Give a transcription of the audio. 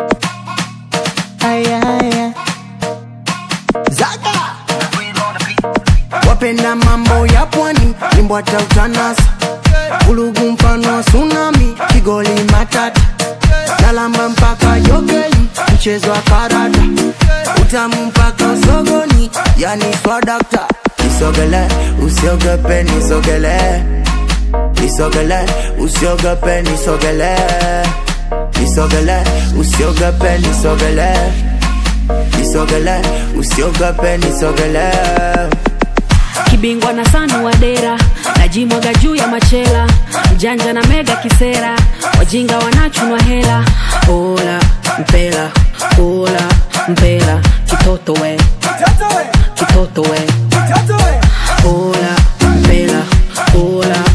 Aya, aya. Zaga wapenda mambo ya pwani limbwata utanasa ulugu mfano wa tsunami kigoli matata nalamba mpaka jogeli mchezo wa karata utamu mpaka sogoni yani swadakta nisogele usiogope nisogele nisogele usiogope nisogele nisogele usiogope nisogele nisogele usiogope nisogele kibingwa na sanu wa dera najimwaga juu ya machela mjanja na mega kisera wajinga wanachunwa hela ola mpela ola mpela kitoto we kitoto we ola mpela ola